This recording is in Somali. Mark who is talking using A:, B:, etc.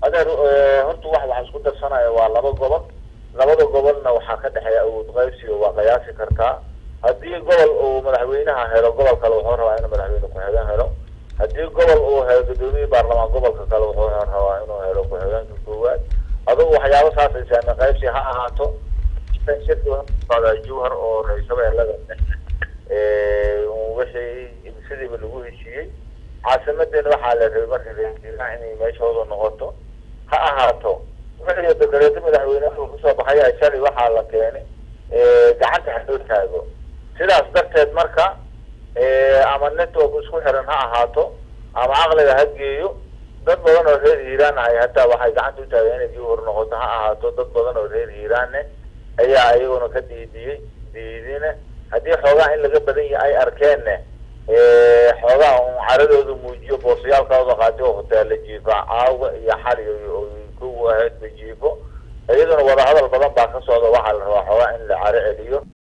A: adeer horta wax waxaa isku darsanaya waa laba gobol labada gobolna waxaa ka dhexeeya awood qaybsiga waa qiyaasi kartaa haddii gobol uu madaxweynaha helo gobol kale wuxuu rabaa inuu madaxweyne ku-xigeen helo haddii gobol uu helo gudoomiyii baarlamaan gobolka kale wuxuu rabaa inuu helo ku-xigeenka koowaad adugu waxyaaba saasay saame qaybsi ha ahaato shirka jawhar oo ra-iisabeelada wixii sidiiba lagu heshiiyey caasimadeena waxaa la rabay marka ra-iisul inay meeshooda noqoto ha ahaato wixii dakareeto madaxweynehu kusoo baxaya shalay waxaa la keenay gacanta haloo taago sidaas darteed marka ama network isku xiran ha ahaato ama caqliga ha geeyo dad badan oo reer hiiraan ahay hataa waxay gacanta u taageen inay jawhar noqoto ha ahaato dad badan oo reer hiiraanne ayaa iyaguna ka diidiyey diidine haddii xoogaa in laga badan yahay ay arkeenne xoogaa un caradooda muujiyo boorsayaalkooda qaati oo hoteella jiifa caawa iyo xali ku ahayd ba jiifo iyaduna wadahadal badan baa ka socda waxaa la rabaa xoogaa in la caro celiyo